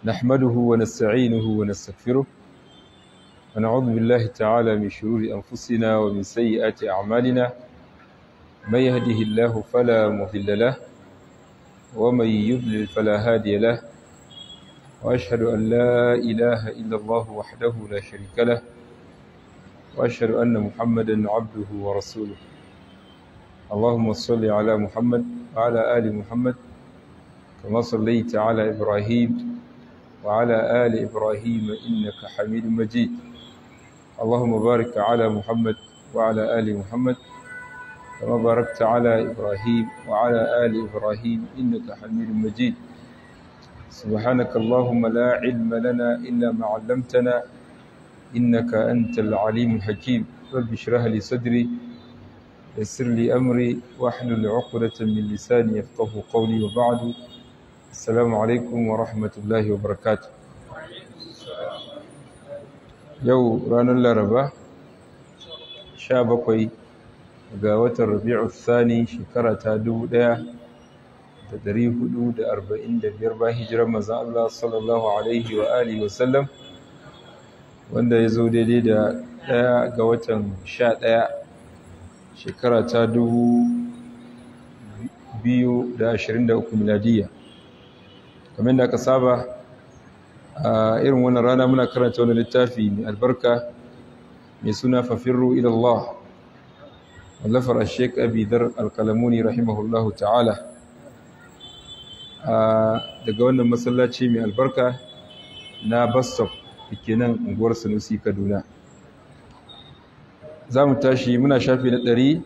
نحمده ونستعينه ونستغفره ونعوذ بالله تعالى من شرور أنفسنا ومن سيئات أعمالنا من يهده الله فلا مضل له ومن يضلل فلا هادي له وأشهد أن لا إله إلا الله وحده لا شريك له وأشهد أن محمدا عبده ورسوله اللهم صل على محمد وعلى آل محمد كما صليت على إبراهيم وعلى آل إبراهيم إنك حميد مجيد اللهم بارك على محمد وعلى آل محمد كما باركت على إبراهيم وعلى آل إبراهيم إنك حميد مجيد سبحانك اللهم لا علم لنا إلا ما علمتنا إنك أنت العليم الحكيم رب اشرح لي صدري يسر لي أمري واحلل عقدة من لساني يفقه قولي وبعد السلام عليكم ورحمة الله وبركاته yau ranar laraba sha bakwai ga watan rabi'u thani shekara ta dubu ɗaya da dari hudu da arba'in da biyar ba hijirar mazan Allah sallallahu alaihi wa alihi wasallam wanda ya zo daidai da ɗaya ga watan sha ɗaya shekara ta dubu biyu da ashirin da uku miladiyya kamar da aka saba a irin wannan rana muna karanta wani littafi mai albarka mai suna fafirru ilallah wallafar ashek abidar alkalamuni rahimahullahu ta'ala daga wannan masallaci mai albarka na bastop da ke nan unguwar sanusi kaduna za mu tashi muna shafi na ɗari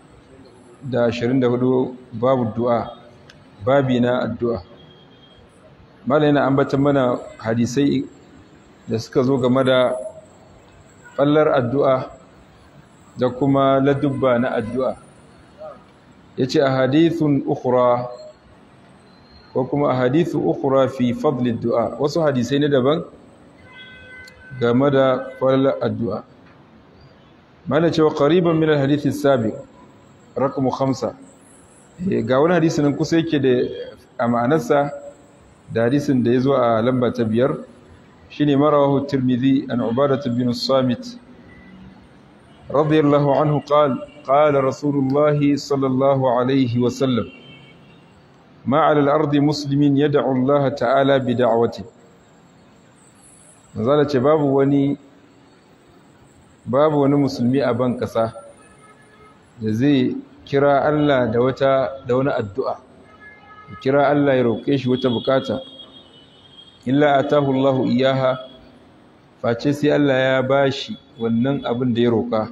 da ashirin da hudu babu du'a babi na addu'a mala yana ambatan mana hadisai da suka zo game da fallar addu'a da kuma ladubba na addu'a ya ce a hadithun ukura ko kuma a hadithu ukura fi fadlid du'a wasu hadisai na daban game da fallar addu'a mala cewa ƙariban minar hadithin sabi rakamu hamsa ga wani hadisi nan kusa yake da a ma'anarsa da hadisin da ya zo a lamba ta biyar shi ne marawahu tirmidhi an ubadatu bin samit radiyallahu anhu qal qala rasulullahi sallallahu alaihi wa sallam ma ala al-ardi muslimin yad'u Allah ta'ala bi da'wati manzala ce babu wani babu wani musulmi a ban kasa da zai kira Allah da wata da wani addu'a kira Allah ya roƙe shi wata bukata illa atahu Allahu iyaha face sai Allah ya bashi wannan abin da ya roƙa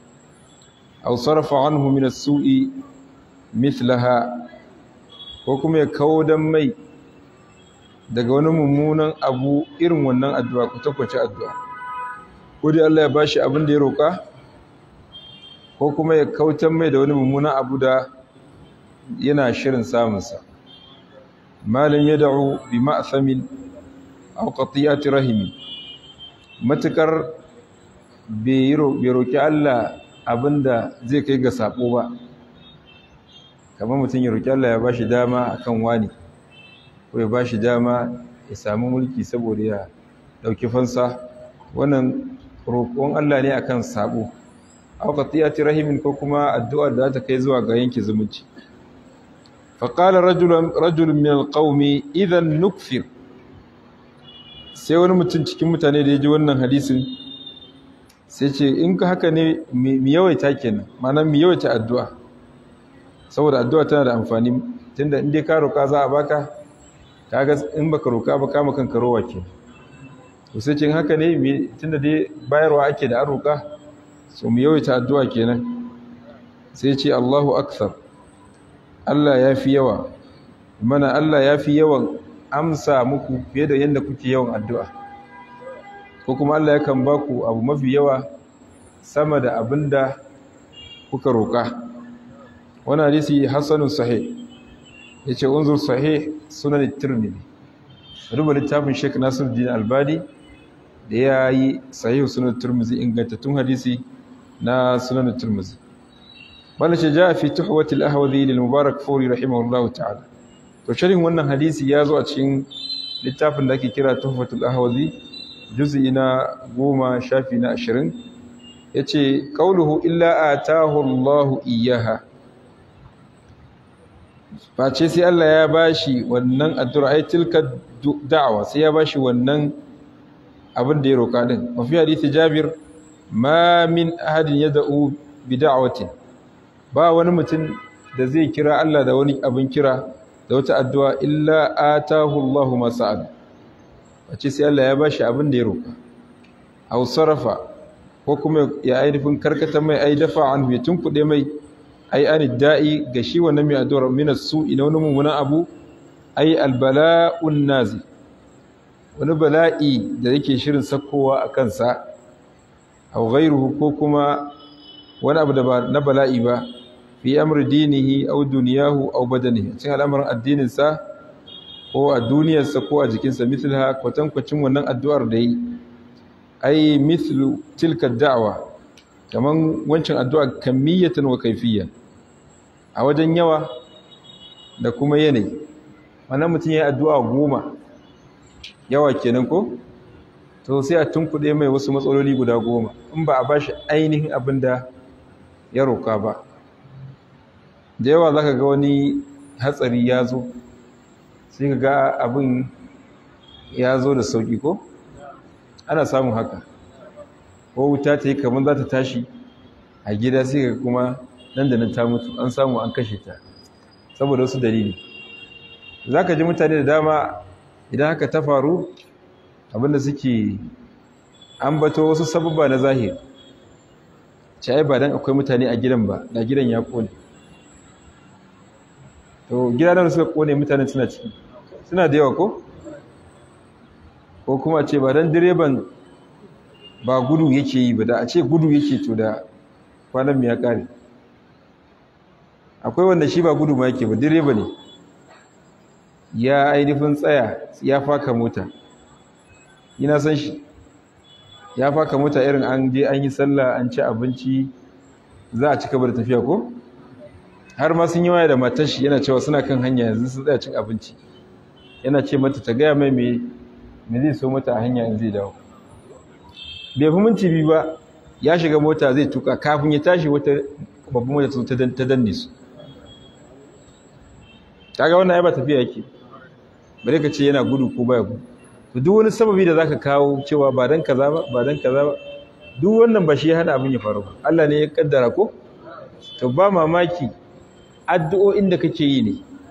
aw sarfa anhu min as-su'i mithlaha ko kuma ya kawo dan mai daga wani mummunan abu irin wannan addu'a ko takwace addu'a ko dai Allah ya bashi abin da ya roƙa ko kuma ya kautan mai da wani mummunan abu da yana shirin samunsa malin ya da'u bi ma'asamin aw qatiyati rahimi matukar bai roki Allah abinda zai kai ga sabo ba kamar mutum ya roki Allah ya bashi dama akan wani ko ya bashi dama ya samu mulki saboda ya dauki fansa wannan roƙon Allah ne akan sabo aw qatiyati rahimin ko kuma addu'ar da ta kai zuwa ga yanke zumunci faƙala rajulun min alƙaumi idan nukfir sai wani mutum cikin mutane da ya ji wannan hadisin sai ce in ka haka ne mi yawaita kenan mana mi yawaita addu'a saboda addu'a tana da amfani tunda in dai ka roƙa za a baka kaga in baka roƙa ba kama kanka rowa ke to sai ce haka ne tunda dai bayarwa ake da an roƙa so mi yawaita addu'a kenan sai ce Allahu akthar Allah ya fi yawa mana Allah ya fi yawan amsa muku fiye da yadda kuke yawan addu'a ko kuma Allah yakan ba ku abu mafi yawa sama da abin da kuka roƙa wani hadisi hassanun sahih ya ce unzur sahih sunan tirmidhi ruba littafin sheik nasir din albani da ya yi sahih sunan tirmidhi ingantattun hadisi na sunan tirmidhi bala ce ja fi tuhwatil ahwazi lil mubarak furi rahimahullahu ta'ala to shirin wannan hadisi ya zo a cikin littafin da ake kira tuhfatul ahwazi juz'i na goma shafi na ashirin ya ce ƙauluhu illa a tahullahu iyaha face sai Allah ya bashi wannan addu'a ai tilka da'awa sai ya bashi wannan abin da ya roƙa din mafi hadisi jabir ma min ahadin yad'u bi da'watin ba wani mutum da zai kira Allah da wani abin kira da wata addu'a illa atahu Allahu ma sa'ad wace sai Allah ya bashi abin da ya roƙa aw sarafa ko kuma ya ainihin karkata mai ai dafa anhu ya tunkuɗe mai ai an da'i ga shi wannan mai addu'ar min as-su'i na wani mummunan abu ai albala'un nazi wani bala'i da yake shirin sakkowa a kansa aw ghayruhu ko kuma wani abu da ba na bala'i ba fi amri dinihi aw duniyahu aw badanihi cikin al'amarin addinin sa ko a duniyarsa ko a jikinsa mithlha kwatankwacin wannan addu'ar da yi ai mithlu tilka da'wa kaman wancan addu'a kamiyatan wa kayfiyan a wajen yawa da kuma yanayi wannan mutum ya yi addu'a goma yawa kenan ko to sai a tunkuɗe mai wasu matsaloli guda goma in ba a ba shi ainihin abin da ya roƙa ba da yawa za ka ga wani hatsari ya zo sai ka ga abin ya zo da sauƙi ko ana samun haka ko wuta ta yi kamar za ta tashi a gida sai ka kuma nan da nan ta mutu an samu an kashe ta saboda wasu dalili za ka ji mutane da dama idan haka ta faru abinda suke ambato wasu sababba na zahiri ce ai ba dan akwai mutane a gidan ba da gidan ya kone to gida nan suka kone mutane suna ciki suna da yawa ko ko kuma ce ba dan direban ba gudu yake yi ba da a ce gudu yake to da kwanan ya kare akwai wanda shi ba gudu ma yake ba direba ne ya ainihin tsaya ya faka mota ina san shi ya faka mota irin an je an yi sallah an ci abinci za a cika bar tafiya ko har ma sun yi waya da matar shi yana cewa suna kan hanya yanzu sun tsaya cin abinci yana ce mata ta gaya mai me me zai so mata a hanya in zai dawo bai fi minti biyu ba ya shiga mota zai tuka kafin ya tashi wata babban mota ta danne su kaga wannan ai ba tafiya yake bare ka ce yana gudu ko baya gudu to duk wani sababi da zaka kawo cewa ba dan kaza ba ba dan kaza ba duk wannan ba shi ya hada abin ya faru ba Allah ne ya kaddara ko to ba mamaki addu'o'in da kake yi ne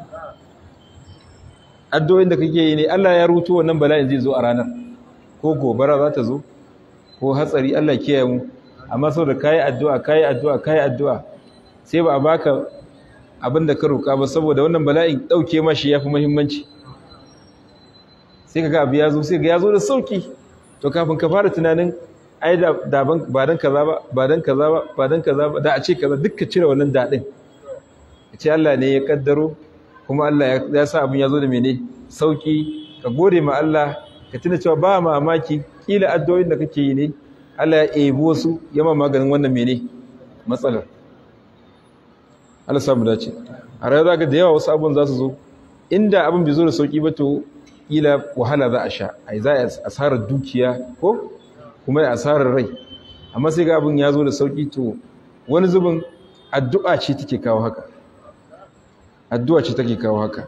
addu'o'in da kake yi ne Allah ya ruto wannan bala'in zai zo a ranar ko gobara za ta zo ko hatsari Allah kiyaye mu amma saboda kai addu'a kai addu'a kai addu'a sai ba a baka abin da ka roƙa ba saboda wannan bala'in ɗauke mashi ya fi muhimmanci sai ka ga abu ya zo sai ga ya zo da sauki to kafin ka fara tunanin ai da ba dan kaza ba ba dan kaza ba ba dan kaza ba da a ce kaza duk ka cire wannan daɗin ka ce Allah ne ya kaddaro kuma Allah ya sa abin ya zo da mene sauki ka gode ma Allah ka tuna cewa ba mamaki kila addu'o'in da kake yi ne Allah ya ebo su yama maganin wannan mene matsalar Allah samu dace a rayuwa zaka da yawa wasu abun za su zo inda abin bai zo da sauki ba to kila wahala za a sha ai za a asarar dukiya ko kuma ya asarar rai amma sai ga abin ya zo da sauki to wani zubin addu'a ce take kawo haka addu'a ce take kawo haka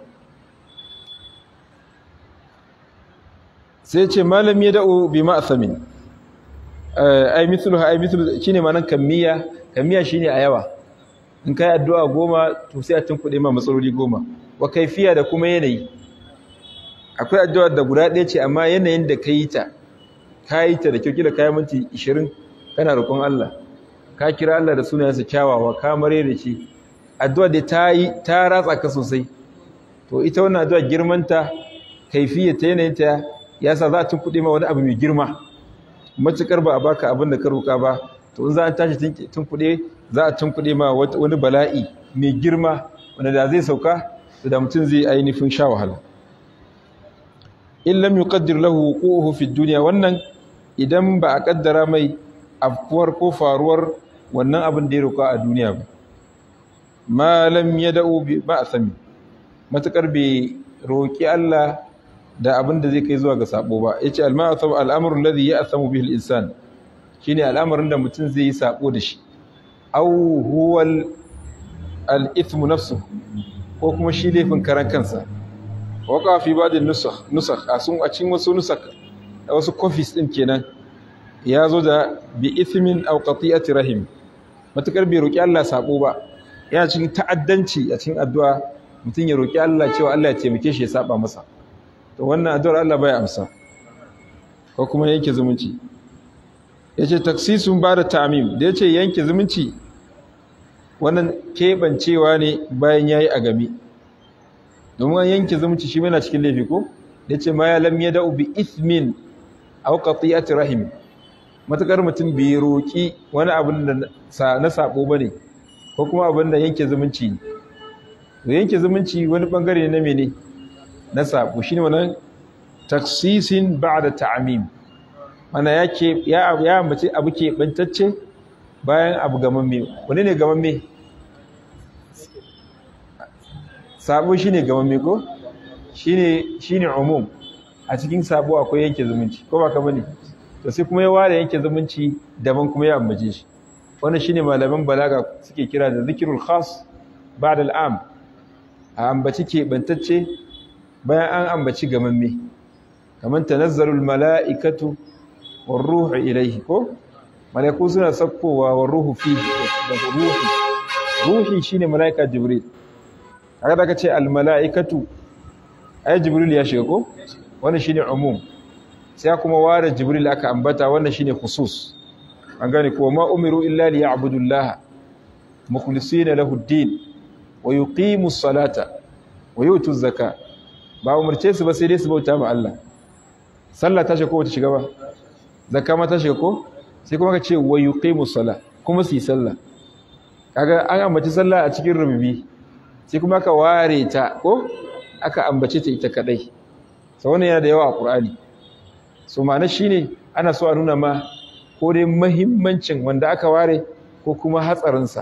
sai ce malam ya da'u bi ma'thamin ai mithlu ai mithlu shine ma'anan kammiya kammiya shine a yawa in kai addu'a goma to sai a tunkuɗe ma matsaloli goma wa kaifiya da kuma yanayi akwai addu'ar da guda ɗaya ce amma yanayin da ka yi ta ka yi ta da kyau kila kayan minti ishirin kana roƙon Allah ka kira Allah da sunayensa kyawawa ka mare da shi addu'a da ta yi ta ratsa ka sosai to ita wannan addu'a girmanta kaifiya ta yanayin ta ya sa za a tunkuɗe ma wani abu mai girma matuƙar ba a baka abin da ka roƙa ba to in za a tashi tunkuɗe za a tunkuɗe ma wani bala'i mai girma wanda da zai sauka da mutum zai ainihin sha wahala in lam yuqaddir lahu wuquhu fi dunya wannan idan ba a kaddara mai afkuwar ko faruwar wannan abin da ya roka a duniya ba ma lam yad'u bi ba'thami matakar bai roki Allah da abin da zai kai zuwa ga sabo ba yace al-ma'atham al-amru alladhi ya'thamu bihi al-insan shine al'amarin da mutum zai yi sabo da shi aw huwa al-ithmu nafsuhu ko kuma shi laifin karan kansa waka fi ba'd nusakh nusakh a sun a cikin wasu nusakh da wasu copies din kenan ya zo da bi ithmin aw qati'ati rahim matakar bai roki Allah sabo ba yana cikin ta'addanci a cikin addu'a mutum ya roki Allah cewa Allah ya taimake shi ya saba masa to wannan addu'ar Allah bai amsa ko kuma yanke zumunci yace taksisun ba da ta'mim da yace yanke zumunci wannan kebancewa ne bayan yayi a game domin an yanke zumunci shi yana cikin laifi ko yace ma ya lam yada'u bi ithmin aw qati'ati rahim matakar mutum bai roki wani abin da na sabo bane ko kuma abin da yanke zumunci to yanke zumunci wani bangare ne na mene na sabo shine wannan taksisin ba'da ta'mim mana yake ya ya ambace abu ke bantacce bayan abu gamamme wani ne gamamme sabo shine gamamme ko shine shine umum a cikin sabo akwai yanke zumunci ko ba ka bane to sai kuma ya ware yanke zumunci daban kuma ya ambace shi wannan shine malaman balaga suke kira da zikrul khas ba'da al'am a ambaci ke bantacce bayan an ambaci gamamme kaman tanazzalul mala'ikatu war ruhu ilayhi ko malaiku suna sakkowa war ruhu fihi da ruhi ruhi shine malaika jibril kaga da kace al mala'ikatu ai jibril ya shiga ko wannan shine umum sai kuma ware jibril aka ambata wannan shine khusus an gane ko ma umiru illa li ya'budullaha mukhlisina lahu ad-din wa yuqimu as-salata wa yutu az-zaka ba umurce su ba sai dai su bauta ma Allah sallah ta shiga ko ta shiga ba zakka ma ta shiga ko sai kuma ka ce wa yuqimu as-sala kuma su yi sallah kaga an ambaci sallah a cikin rububi sai kuma aka ware ta ko aka ambace ta ita kadai sau wannan yana da yawa a ƙur'ani so ma'ana shine ana so a nuna ma ko dai mahimmancin wanda aka ware ko kuma hatsarinsa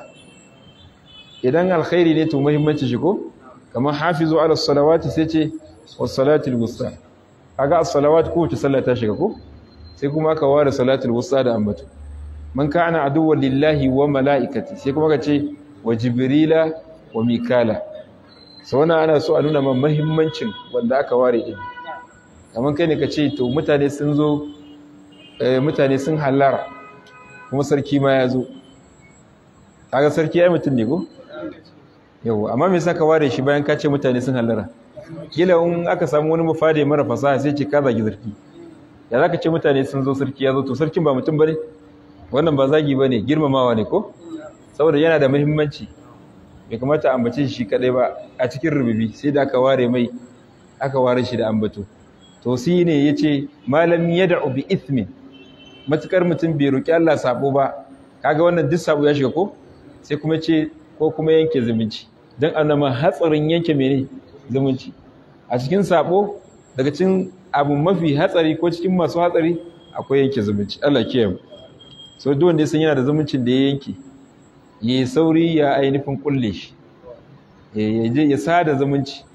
idan alkhairi ne to mahimmanci shi ko kamar hafizu ala salawati sai ce was salatul wusta kaga as-salawat ko ta sallah ta shiga ko sai kuma aka ware salatul wusta da ambato man kana aduwwan lillahi wa malaikati sai kuma ka ce wa jibrila wa mikala sau wannan ana so a nuna ma mahimmancin wanda aka ware din kamar kai ne ka ce to mutane sun zo mutane sun halara kuma sarki ma ya zo kaga sarki ya yi mutum ne ko yau amma me yasa ka ware shi bayan ka ce mutane sun halara kila in aka samu wani mafade mara fasaha sai ce ka zagi sarki ya zaka ce mutane sun zo sarki ya zo to sarkin ba mutum bane wannan ba zagi bane girmamawa ne ko saboda yana da muhimmanci bai kamata a ambace shi kadai ba a cikin rububi sai da aka ware mai aka ware shi da ambato to shi ne yace malam yad'u bi ithmin matukar mutum bai roki Allah sabo ba kaga wannan duk sabo ya shiga ko sai kuma ce ko kuma yanke zumunci dan annama hatsarin yanke mene zumunci a cikin sabo daga cikin abu mafi hatsari ko cikin masu hatsari akwai yanke zumunci Allah kiyaye so duk wanda ya san yana da zumuncin da ya yanke ya sauri ya ainihin kulle shi ya je ya sada zumunci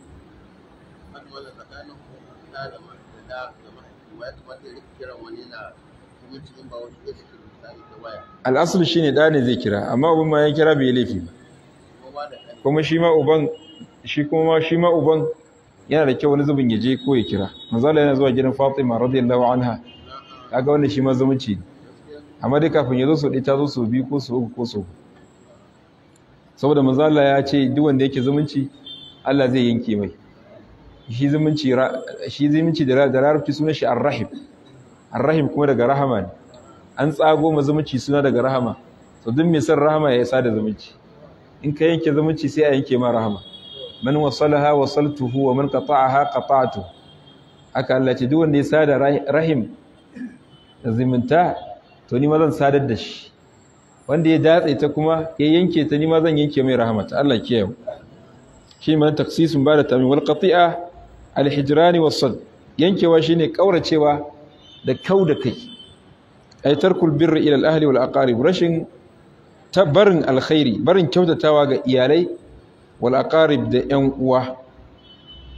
al'asul shi ne ɗane zai kira amma abin ma ya kira bai laifi ba kuma shi ma uban shi kuma shi ma uban yana da kyau wani zubin ya je ko ya kira manzala yana zuwa gidan fatima radiyallahu anha kaga wannan shi ma zumunci ne amma dai kafin ya zo su ɗaya ta zo su biyu ko su uku ko su saboda manzala ya ce duk wanda yake zumunci Allah zai yanke mai shi zumunci shi zumunci da larabci sunan shi ar-rahim ar-rahim kuma daga rahama ne an tsago ma zumunci suna daga rahama to duk mai son rahama ya isa da zumunci in ka yanke zumunci sai a yanke ma rahama man wasalaha wasaltuhu wa man qata'aha qata'tu aka Allah ce duk wanda ya sada rahim da zumunta to ni ma zan sadar da shi wanda ya datse ta kuma ya yanke ta ni ma zan yanke mai rahmata Allah kiyaye shi man taksisun ba da tamin wal qati'a al hijran was sad yankewa shine kauracewa da kau da kai ay tarkul birri ila al ahli wal aqarib rashin tabarin alkhairi barin kyautatawa ga iyalai wal aqarib da yan uwa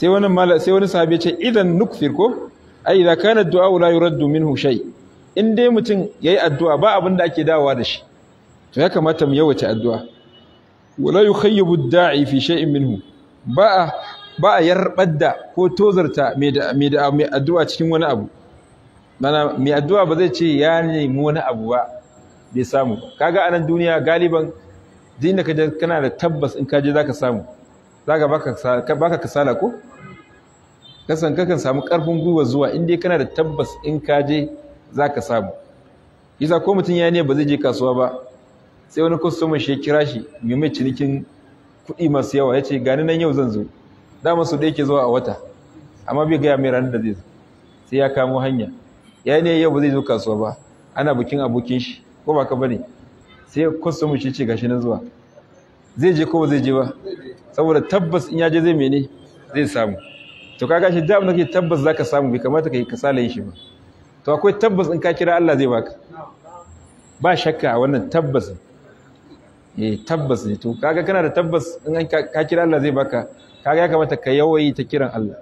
sai wani mala sai wani sahabi ya ce idan nukfir ko ai idza kana addu'a la yuraddu minhu shay in dai mutum yayi addu'a ba abin da ake dawowa da shi to ya kamata mu yawace addu'a wala yukhayyibu ad-da'i fi shay'in minhu ba a ba a yarbar da ko tozarta mai da mai da mai addu'a cikin wani abu mana mai addu'a ba zai ce ya nemi wani abu ba bai samu kaga anan duniya galiban din da kaje kana da tabbas in kaje zaka samu zaka baka baka kasala ko kasan kakan samu karfin gwiwa zuwa in dai kana da tabbas in kaje zaka samu yasa ko mutum ya ne ba zai je kasuwa ba sai wani customer shi ya kira shi mai mai cinikin kuɗi masu yawa ya ce gani nan yau zan zo dama su da yake zuwa a wata amma bai gaya mai ranar da zai zo sai ya kamo hanya ya ne yau ba zai zo kasuwa ba ana bikin abokin shi ko ba ka bane sai customer shi ce gashi nan zuwa zai je ko ba zai je ba saboda tabbas in ya je zai mene zai samu to kaga shi da abin da ke tabbas zaka samu bai kamata ka yi kasala yin shi ba to akwai tabbas in ka kira Allah zai baka ba shakka a wannan tabbas eh tabbas ne to kaga kana da tabbas in ka kira Allah zai baka kaga ya kamata ka yawayi ta kiran Allah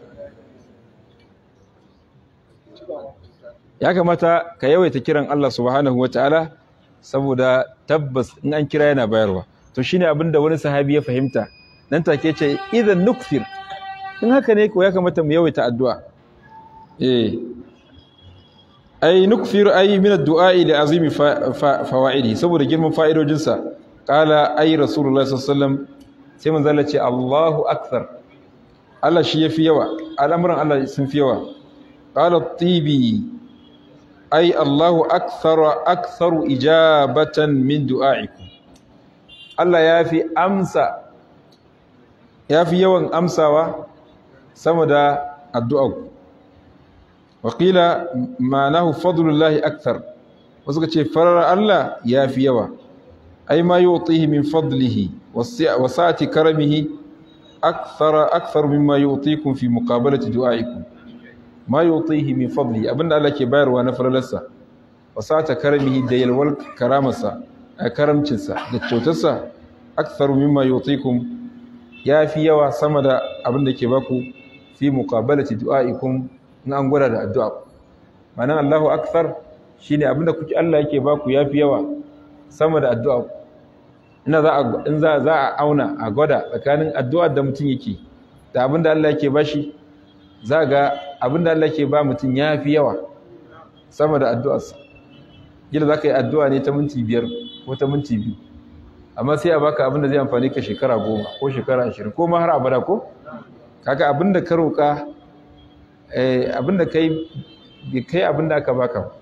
ya kamata ka yawaita kiran Allah subhanahu wataala saboda tabbas in an kira yana bayarwa to shine abinda wani sahabi ya fahimta nan take ce idan nukfir in haka ne ko ya kamata mu yawaita addu'a eh ai nukfir ai min addu'a li azimi fawaidi saboda girman fa'idojinsa qala ai rasulullahi sallallahu alaihi wasallam sai manzo Allah ce Allahu akbar Allah shi yafi yawa al'amuran Allah sun fi yawa qala tibi ai Allahu akthara aktharu ijabatan min du'aikum Allah yafi amsa yafi yawan amsawa sama da addu'arku waƙila ma'anahu fadlullahi akthar wasu ka ce farar Allah ya fi yawa ai ma yu'tihi min fadlihi wa sa'ati karamihi akthar akthar mimma yu'tikum fi muqabalati du'aikum ma yu'tihi min fadlihi abinda Allah ke bayarwa na faralarsa wa sa'ata karamihi da yalwal karamarsa a karamcinsa da kyautarsa akthar mimma yu'tikum ya fi yawa sama da abinda ke baku fi muqabalati du'aikum in an gwada da addu'a ma'anar Allahu akthar shine abinda kuke Allah yake baku yafi yawa sama da addu'a ina za a in za za a auna a gwada tsakanin addu'a da mutum yake da abinda Allah yake bashi za ga abinda Allah yake ba mutum yafi yawa sama da addu'arsa gida za ka yi addu'a ne ta minti biyar ko ta minti biyu amma sai a baka abinda zai amfani ka shekara goma ko shekara ashirin ko ma har abada ko kaga abinda ka roƙa abinda kai bai kai abinda aka baka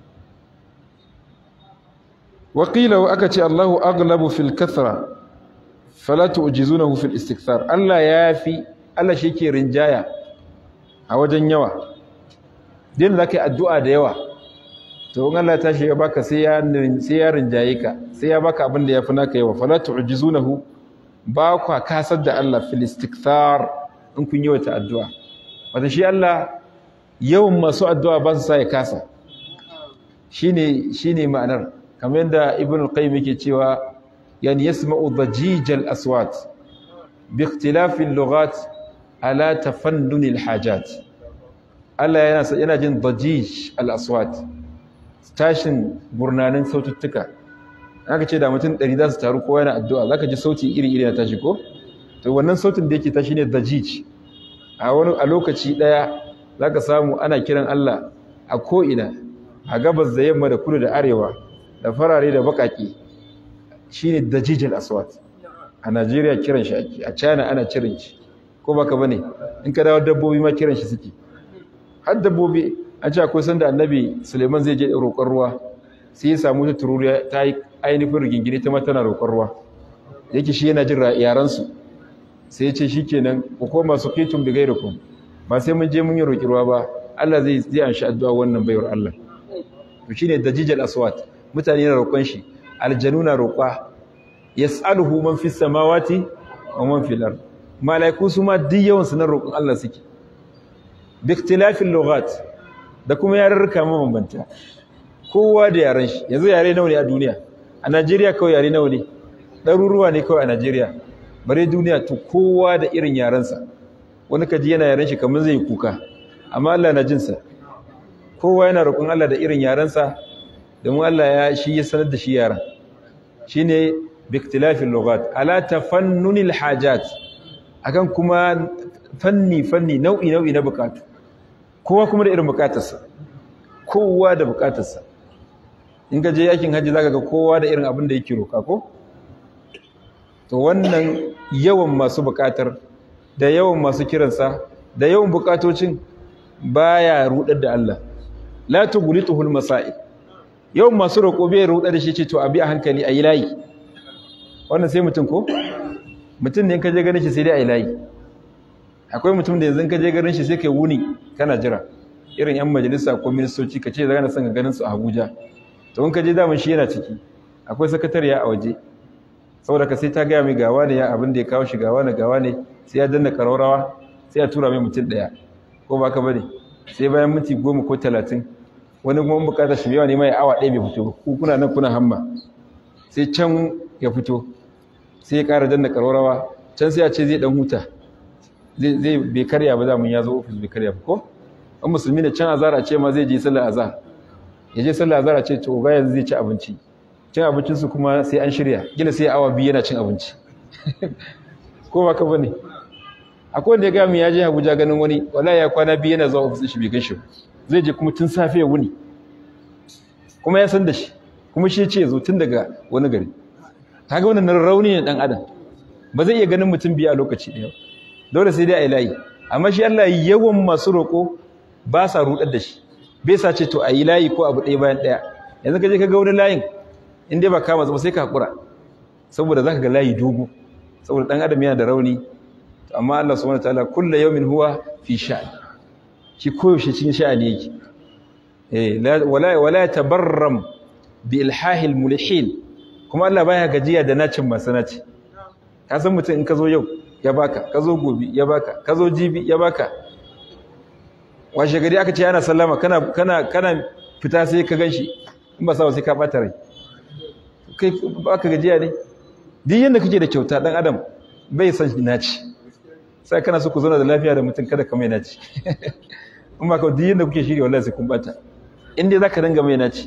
waƙila aka ce Allahu aghlabu fil kathra fala tu'jizunahu fil istikthar Allah ya fi Allah shi ke rinjaya a wajen yawa din da kai addu'a da yawa to in Allah ya tashi ya baka sai ya sai ya rinjaye ka sai ya baka abinda yafi naka yawa fala tu'jizunahu ba kwa kasar da Allah fil istikthar in kun yi wata addu'a wata shi Allah yawan masu addu'a ba su sa ya kasa shine shine ma'anar kamar yadda ibn al-qayyim yake cewa yani yasma'u dhajij al-aswat bi ikhtilaf al-lughat ala tafannun al-hajat Allah yana yana jin dhajij al-aswat tashin gurnanin saututtuka aka ce da mutum 100 za su taru kowa yana addu'a zaka ji sauti iri-iri na tashi ko to wannan sautin da yake tashi ne dhajij a wani a lokaci daya zaka samu ana kiran Allah a ko'ina a gabas da yamma da kudu da arewa da farare da bakaki shine dajijal aswat a Najeriya kiran shi ake a China ana kiran shi ko baka bane in ka dawo dabbobi ma kiran shi suke har dabbobi an ce akwai sanda annabi Suleiman zai je roƙon ruwa sai ya samu ta tururiya ta yi ainihin rigingine ta ma tana roƙon ruwa yake shi yana jin yaran su sai ya ce shikenan ku koma su kitum bi gairakum ba sai mun je mun yi roƙi ruwa ba Allah zai zai an shi addu'a wannan baiwar Allah to shine dajijal aswat mutane na roƙon shi aljanu na roƙa yas'aluhu man fis samawati wa man fil ard malaiku su ma duk yawan su na roƙon Allah suke bi ikhtilafil lughat da kuma yarurruka mabambanta kowa da yaran shi yanzu yare nawa ne a duniya a Najeriya kawai yare nawa ne ɗaruruwa ne kawai a Najeriya bare duniya to kowa da irin yarensa wani kaji yana yaren shi kamar zai kuka amma Allah na jinsa kowa yana roƙon Allah da irin yarensa domin Allah ya shi ya sanar da shi yaren shine biktilafin lughat ala tafannunil hajat akan kuma fanni fanni nau'i nau'i na bukatu kowa kuma da irin bukatarsa kowa da bukatarsa in ka je yakin hajji zaka ga kowa da irin abin da yake roka ko to wannan yawan masu bukatar da yawan masu kiransa da yawan bukatocin baya rudar da Allah la tughlituhul masail yawan masu roƙo bai rudar da shi ce to abi a hankali ayi layi wannan sai mutum ko mutum ne in ka je ganin shi sai dai ayi layi akwai mutum da yanzu in ka je ganin shi sai kai wuni kana jira irin yan majalisa ko ministoci ka ce za na son ka ganin su a Abuja to in ka je daman shi yana ciki akwai sakatariya a waje saboda ka sai ta gaya mai gawa ne ya abin da ya kawo shi gawa ne gawa ne sai ya danna karaurawa sai ya tura mai mutum ɗaya ko ba ka bane sai bayan minti goma ko talatin wani kuma bukatar shi yawa ne mai awa ɗaya bai fito ku kuna nan kuna hamma sai can ya fito sai ya ƙara danna karaurawa can sai ya ce zai ɗan huta zai bai karya ba za mun ya zo ofis bai karya ba ko an musulmi ne can azara ce ma zai je sallar azhar ya je sallar azhar ce to ga yanzu zai ci abinci cin abincinsu kuma sai an shirya gina sai awa biyu yana cin abinci ko ba ka bane akwai wanda ya gami ya je Abuja ganin wani wallahi ya kwana biyu yana zuwa ofisin shi bai gan shi zai je kuma tun safe ya wuni kuma ya san da shi kuma shi ce zo tun daga wani gari kaga wannan rauni ne dan adam ba zai iya ganin mutum biyu a lokaci ɗaya dole sai dai a yi layi amma shi Allah yawan masu roƙo ba sa rudar da shi bai sa ce to a yi layi ko abu ɗaya bayan ɗaya yanzu ka je ka ga wani layin in dai ba kama zama sai ka hakura saboda zaka ga layi dogo saboda dan adam yana da rauni amma Allah subhanahu wataala kullu yawmin huwa fi sha'an shi koyaushe cikin sha'ani yake eh wala wala tabarram bi ilhahil mulhin kuma Allah baya gajiya da nacin masanaci ka san mutum in ka zo yau ya baka ka zo gobe ya baka ka zo jibi ya baka washe gari aka ce ana sallama kana kana kana fita sai ka ganshi in ba sa sai ka bata rai kai baka gajiya ne duk yanda kake da kyauta dan adam bai san naci sai kana so ku zauna da lafiya da mutum kada ka mai naci in ba ka duk yanda kuke shirya wallahi sai kun bata in dai zaka dinga mai naci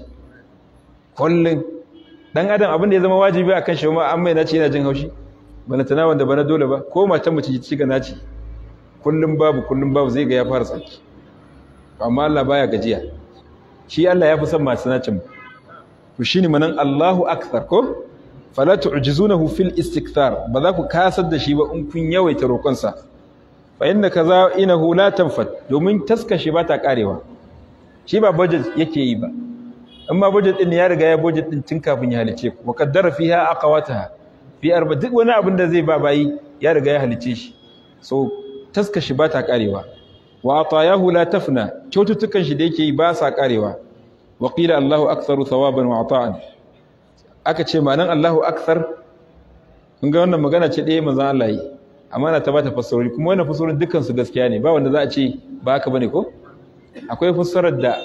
kullun dan adam abin da ya zama wajibi akan shi ma an mai naci yana jin haushi bana tana wanda bana dole ba ko matan mace ci ga naci kullun babu kullun babu zai ga ya fara tsaki amma Allah baya gajiya shi Allah ya fi son masu nacin ku shine manan Allahu akthar ko fala tu'jizunahu fil istikthar ba za ku kasar da shi ba in kun yawaita roƙonsa fa inna kaza inahu la tanfat domin taskashi ba ta karewa shi ba budget yake yi ba amma budget din ya riga ya budget din tun kafin ya halice ku wa qaddara fiha aqwataha fi arba duk wani abin da zai ba bayi ya riga ya halice shi so taskashi ba ta karewa wa atayahu la tafna kyaututtukan shi da yake yi ba sa karewa wa qila Allahu aktharu thawaban wa ata'an aka ce manan Allahu akthar kun ga wannan magana ce ɗaya manzon Allah yi amma na ta bata fassarori kuma wannan fassarorin dukkan su gaskiya ne ba wanda za a ce ba haka bane ko akwai fassarar da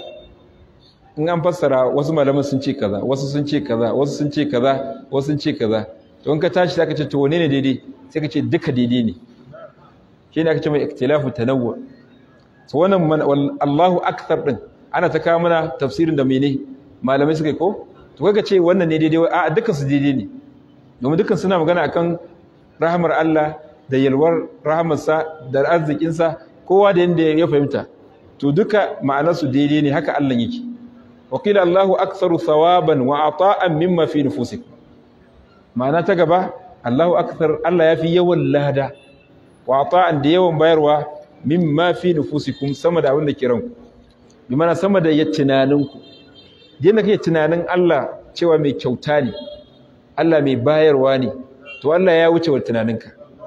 in an fassara wasu malaman sun ce kaza wasu sun ce kaza wasu sun ce kaza wasu sun ce kaza to in ka tashi zaka ce to wane ne daidai sai ka ce duka daidai ne shine aka ce mai ikhtilafu tanawwu to wannan Allahu akthar din ana ta kawo mana tafsirin da mene malamai suka yi ko to kaga ce wannan ne daidai a dukkan su daidai ne domin dukkan suna magana akan rahamar Allah da yalwar rahamarsa da arzikinsa kowa da yanda ya fahimta to duka ma'anar su daidai ne haka Allah yake wa qila Allahu aktharu thawaban wa ata'an mimma fi nufusikum ma'ana ta gaba Allahu akthar Allah yafi yawan lada wa ata'an da yawan bayarwa mimma fi nufusikum sama da abin da ke ranku bi mana sama da ya tunaninku yadda kake tunanin Allah cewa mai kyauta ne Allah mai bayarwa ne to Allah ya wuce wa tunaninka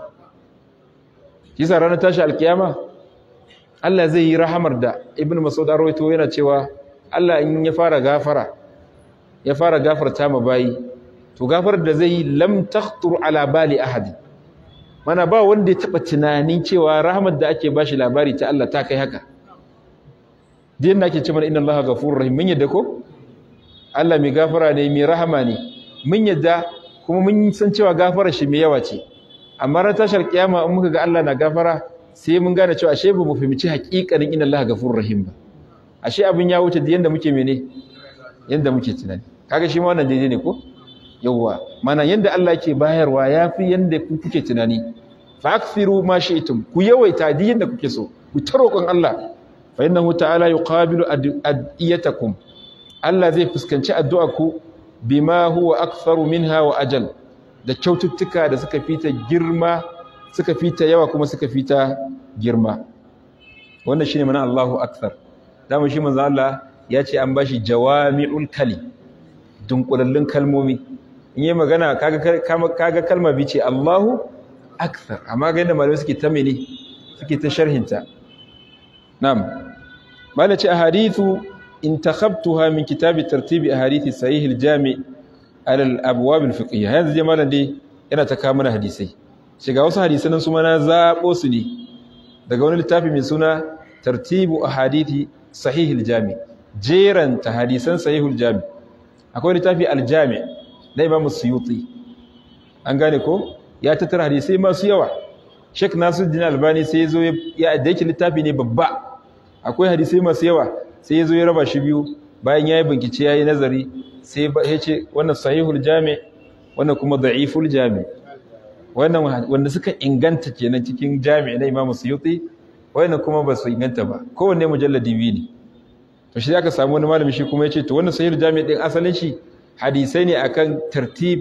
kisa ranar tashi alkiyama Allah zai yi rahamar da ibn mas'ud arwaito yana cewa Allah in ya fara gafara ya fara gafarta ma bayi to gafarar da zai yi lam takhtur ala bali ahadi mana ba wanda ya taba tunanin cewa rahmat da ake bashi labari ta Allah ta kai haka din da ake ce mana inna Allah ghafurur rahim mun yadda ko Allah mai gafara ne mai rahama ne mun yadda kuma mun san cewa gafarar shi mai yawa ce amma ran tashar kiyama in muka ga Allah na gafara sai mun gane cewa ashe ba mu fahimci haƙiƙanin inna Allah ghafurur rahim ba ashe abin ya wuce yanda muke mene yanda muke tunani kaga shi ma wannan daidai ne ko yawwa mana yanda Allah yake bayarwa yafi yanda ku kuke tunani fa akthiru ma shi'tum ku yawaita duk yanda kuke so ku ta roƙon Allah fa innahu ta'ala yuqabilu adiyatakum Allah zai fuskanci addu'a ku bima huwa aktharu minha wa ajal da kyaututtuka da suka fita girma suka fita yawa kuma suka fita girma wannan shine mana Allahu akthar dama shi manzo Allah ya ce an bashi jawami'ul kali dunkulallun kalmomi in yi magana kaga kaga kalma bi ce Allahu akthar amma ga yadda malamai suke ta mene suke ta sharhinta na'am malai ce ahadithu intakhabtuha min kitabi tartibi ahadithi sahih al-jami' ala al-abwab al-fiqhiyya yanzu je malam dai yana ta kawo mana hadisai shiga wasu hadisan nan su ma na zabo su ne daga wani littafi mai suna tartibu ahadithi sahih al-jami' jeranta hadisan sahih al-jami' akwai littafi al-jami' na Imam Suyuti an gane ko ya tattara hadisai masu yawa Sheikh Nasiruddin Albani sai ya zo ya da yake littafi ne babba akwai hadisai masu yawa sai ya zo ya raba shi biyu bayan ya yi bincike ya yi nazari sai ya ce wannan sahihul jami wannan kuma da'iful jami wannan wanda suka inganta kenan cikin jami na Imam Suyuti wannan kuma ba su inganta ba kowanne mujalladi biyu ne to shi aka samu wani malami shi kuma ya ce to wannan sahihul jami din asalin shi hadisai ne akan tartib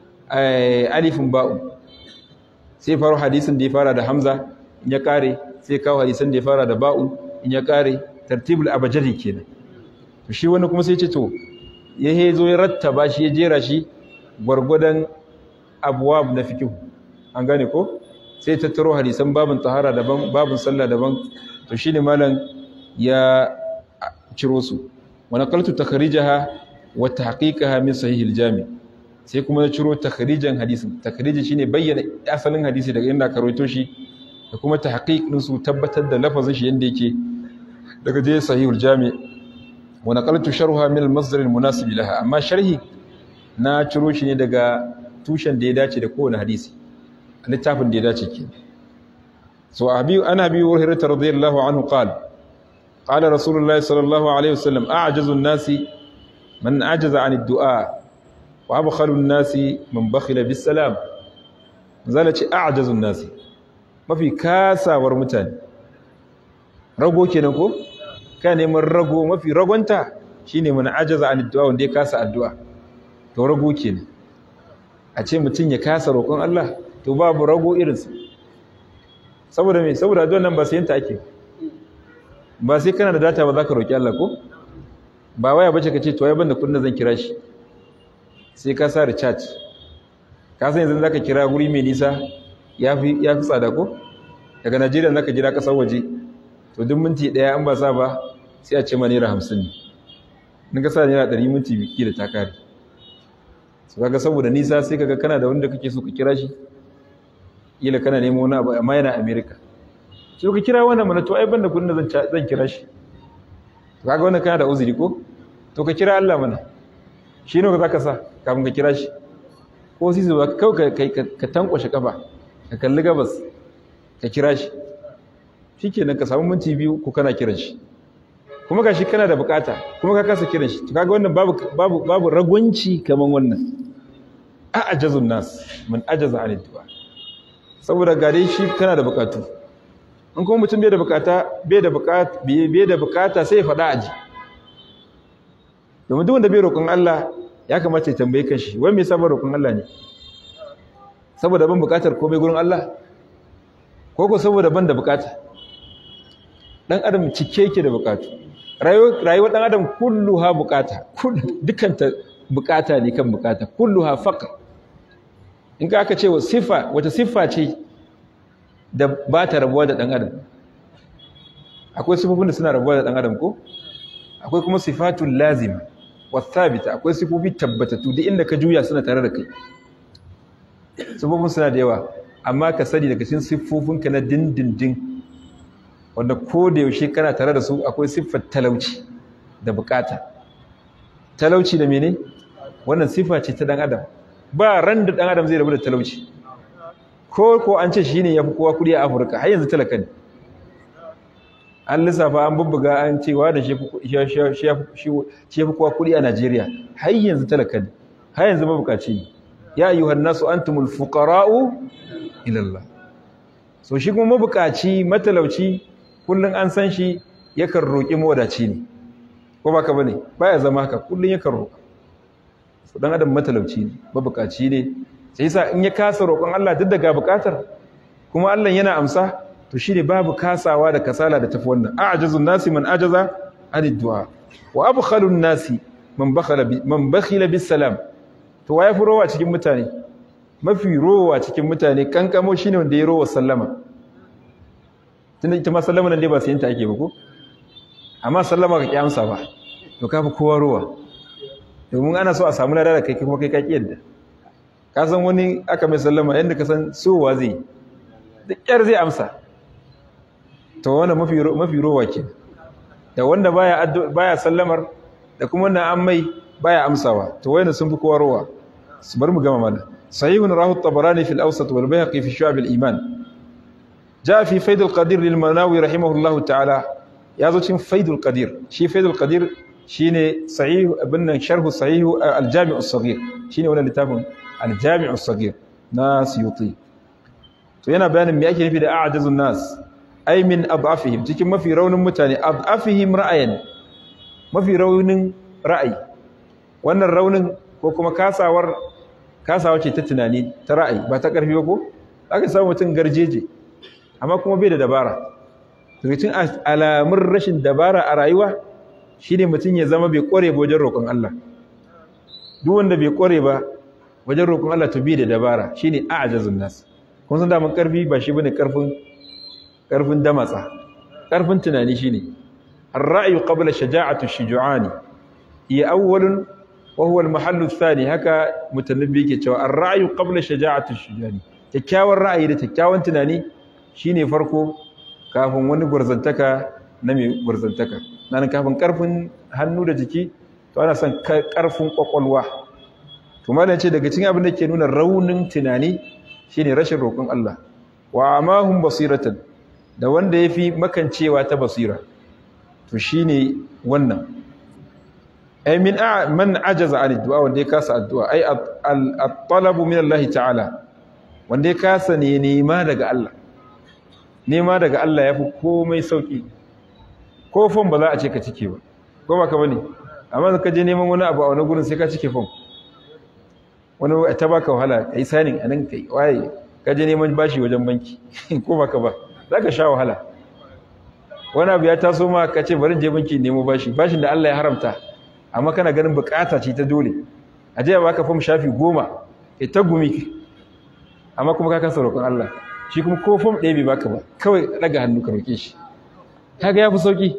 alifin ba'u sai faro hadisin da ya fara da hamza in ya kare sai kawo hadisan da ya fara da ba'u in ya kare tartibul abajadi kenan to shi wani kuma sai ce to ya hezo ya rattaba shi ya jera shi gwargwadon abwab na fiqh an gane ko sai tattaro hadisan babun tahara daban babun sallah daban to shine malam ya ciro su wa naqaltu takhrijaha wa tahqiqaha min sahih al-jami sai kuma ya ciro takhrijan hadisin takhriji shine bayyana asalin hadisi daga inda ka rawaito shi da kuma tahqiq din su tabbatar da lafazin shi yanda yake daga je sahihul jami wa naqaltu sharha min al-masdar al-munasib laha amma sharhi na ciro shi ne daga tushen da ya dace da kowane hadisi littafin da ya dace ke so abi ana bi hurairah radiyallahu anhu qala qala rasulullah sallallahu alaihi wasallam a'jazu an-nasi man ajaza 'an ad-du'a wa abkhalu an-nasi man bakhila bis-salam zalace a'jazu an-nasi mafi kasawar mutane rago kenan ko ka neman rago mafi ragonta shine mun ajaza an addu'a wanda ya kasa addu'a to rago kenan a ce mutum ya kasa roƙon Allah to babu rago irinsa saboda me saboda addu'a nan ba sai yanta ake ba sai kana da data ba za ka roƙi Allah ko ba waya bace ka ce to ai banda kudin zan kira shi sai ka sa recharge ka san yanzu zaka kira guri mai nisa yafi yafi tsada ko daga Najeriya zaka jira kasar waje to duk minti daya an ba sa ba sai a ce ma naira 50 ne in ka sa naira 100 minti biki da ta kare so kaga saboda nisa sai kaga kana da wanda kake so ka kira shi kila kana neman wani abu amma yana America sai ka kira wannan mana to ai banda kudin da zan zan kira shi to kaga wannan kana da uzuri ko to ka kira Allah mana shi ne zaka sa kafin ka kira shi ko sai zuwa kawai ka ka tankwashe kafa ka kalli gabas ka kira shi shikenan ka samu minti biyu ko kana kiran shi kuma gashi kana da bukata kuma ka kasa kiran shi to kaga wannan babu babu babu ragwanci kaman wannan a ajazun nas man ajaza an du'a saboda ga dai shi kana da bukatu in kuma mutum bai da bukata bai da bukata bai da bukata sai ya faɗa aji domin duk wanda bai roƙon Allah ya kamata ya tambaye kanshi wai me yasa ba roƙon Allah ne saboda ban bukatar komai gurin Allah ko ko saboda ban da bukata dan adam cike yake da bukatu rayuwar dan adam kulluha bukata dukanta bukata ne kan bukata kulluha faqr in ka aka ce wa sifa wata siffa ce da ba ta rabuwa da dan adam akwai sifofin da suna rabuwa da dan adam ko akwai kuma sifatul lazima wasabita akwai sifofi tabbatattu duk inda ka juya suna tare da kai sifofin suna da yawa amma ka sani daga cikin siffofinka na dindindin wanda ko da yaushe kana tare da su akwai siffar talauci da bukata talauci da mene wannan siffa ce ta dan adam ba ran da dan adam zai rabu da talauci ko ko an ce shine yafi kowa kudi a Afirka har yanzu talaka ne an lissafa an bubbuga an cewa da shi fi kowa kuɗi a Najeriya har yanzu talaka ne har yanzu mabukaci ne ya ayyuhan nasu antumul fuqara'u ila Allah so shi kuma mabukaci matalauci kullun an san shi yakan roƙi mawadaci ne ko baka bane baya zama haka kullun yakan roƙa so dan adam matalauci ne mabukaci ne sai yasa in ya kasa roƙon Allah duk daga bukatar kuma Allah yana amsa to shine babu kasawa da kasala da tafi wannan a'jazun nasi man ajaza anid du'a wa abkhalun nasi man bakhala man bakhila bis salam to waye fi rowa cikin mutane mafi rowa cikin mutane kankamo shine wanda ya rowa sallama tunda ita ma sallama nan dai ba sai ta ake ba ko amma sallama ka kiyamsa ba to kafi kowa rowa domin ana so a samu lada da kai kuma kai ka kiyarda ka san wani aka mai sallama yanda ka san sowa zai da kyar zai amsa to wannan mafi mafi rowa ke da wanda baya baya sallamar da kuma wannan an mai baya amsawa to wayanda sun fi kowa rowa su bar mu gama mana sahihun rahu tabarani fil awsat wal bayhaqi fi shu'ab al iman jaa fi faid al qadir lil manawi rahimahullah ta'ala yazo cikin faid al qadir shi faid al qadir shine sahih ibn sharh sahih al jami' al saghir shine wannan littafin al jami' al saghir na suyuti to yana bayanin me yake nufi da a'jazun nas ay min adafihim cikin mafi raunin mutane adafihim ra'ayan mafi raunin ra'ayi wannan raunin ko kuma kasawar kasawa ce ta tunani ta ra'ayi ba ta ƙarfi ba ko aka samu mutum garjeje amma kuma bai da dabara daga cikin alamun rashin dabara a rayuwa shine mutum ya zama bai ƙware ba wajen roƙon Allah duk wanda bai ƙware ba wajen roƙon Allah to bai da dabara shine a'jazun nas kun san daman ƙarfi ba shi bane ƙarfin ƙarfin damatsa ƙarfin tunani shine الرأي قبل شجاعة الشجعان هي أول وهو المحل الثاني هكا متنبي كتوا الرأي قبل شجاعة الشجعان كيكاوى الرأي ده كيكاوى تناني شيني فرقو كافن wani gwarzantaka na mai gwarzantaka nan kafin karfin hannu da jiki to ana son karfin kwakwalwa to malam ce daga cikin abin da ke nuna raunin tunani shine rashin roƙon Allah wa amahum basiratan da wanda yafi makancewa ta basira to shine wannan ay min man ajaza an addu'a wanda ya kasa addu'a ay at-talabu min Allah ta'ala wanda ya kasa ne nema daga Allah nema daga Allah yafi komai sauki ko fon ba za a ce ka cike ba ko ba ka bane amma ka je neman wani abu a wani gurin sai ka cike fon wani ta baka wahala kai sanin anan kai waye ka je neman bashi wajen banki ko ba ka ba zaka sha wahala wani abu ya taso ma ka ce bari je banki nemo bashi bashin da Allah ya haramta amma kana ganin bukata ce ta dole a je baka fam shafi goma kai ta gumi amma kuma ka kasa roƙon Allah shi kuma ko fam ɗaya bai baka ba kawai daga hannu ka roƙe shi kaga yafi sauki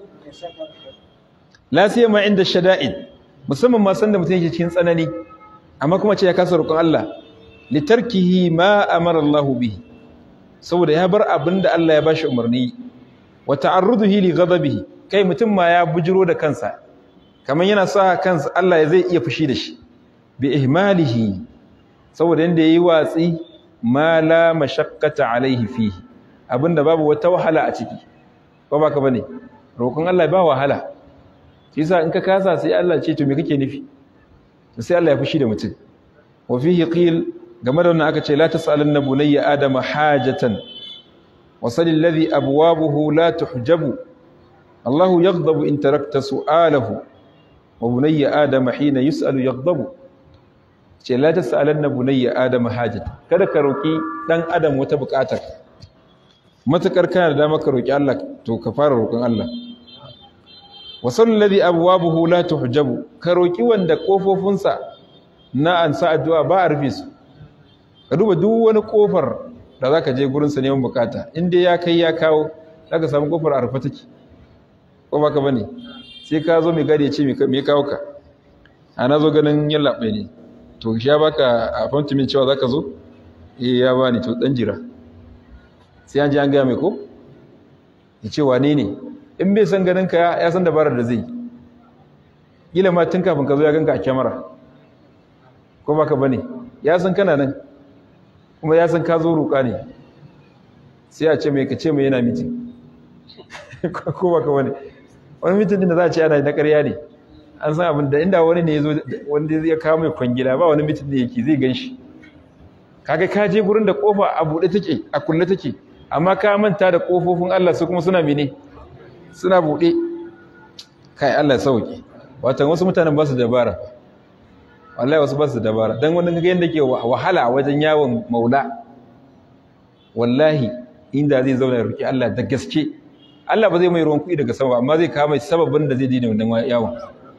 la siyama inda shada'id musamman ma san da mutum yake cikin tsanani amma kuma ce ya kasa roƙon Allah litarkihi ma amara Allah bihi saboda ya bar abin da Allah ya bashi umarni wa ta'arruduhi li ghadabihi kai mutum ma ya bujiro da kansa kaman yana sa kansa Allah ya zai iya fushi da shi bi ihmalihi saboda inda yayi watsi ma la mashaqqata alaihi fihi abinda babu wata wahala a ciki ko baka bane roƙon Allah ba wahala shi yasa in ka kasa sai Allah ce to me kake nufi sai Allah ya fushi da mutum wa fihi qil game da wannan aka ce la tasalanna bunayya adama hajatan وصل الذي أبوابه لا تحجب الله يغضب إن تركت سؤاله وبني آدم حين يسأل يغضب ce la tas'alanna bunayya adama hajat kada ka roki dan adam wata bukatar matakar kana da dama ka roki Allah to ka fara roƙon Allah wa sallal ladhi abwabuhu la tuhjabu ka roki wanda kofofinsa na ansa addu'a ba a rufe su ka duba duk wani kofar da za ka je gurinsa neman bukata inda ya kai ya kawo za ka samu kofar a rufe take ko ba ka ba ne sai ka zo mai gadi ya ce mai kawo ka a na zo ganin yin laɓe ne to ya baka a fantimin cewa za ka zo eh ya ba ni to ɗan jira sai an ji an gaya mai ko ya ce wane ne in bai san ganin ka ya san dabarar da zai yi ma tun kafin ka zo ya ganka a kyamara ko ba ka ba ne ya san kana nan kuma ya san ka zo roƙa ne sai a ce mai ka ce mai yana mitin ko baka wani wani mitin din da za a ce ana na ƙarya ne an san abin da inda wani ne ya zo wanda ya kawo mai kwangila ba wani mitin da yake zai gan shi kaga ka je gurin da kofa a buɗe take a kulle take amma ka manta da kofofin Allah su kuma suna mene suna buɗe kai Allah sauki wato wasu mutanen ba su dabara wallahi wasu ba su dabara dan wani ga yanda ke wahala wajen yawon maula wallahi inda zai zauna ya roki Allah da gaske Allah ba zai mai ruwan kuɗi daga sama amma zai kawo mai sababin da zai dina wannan yawon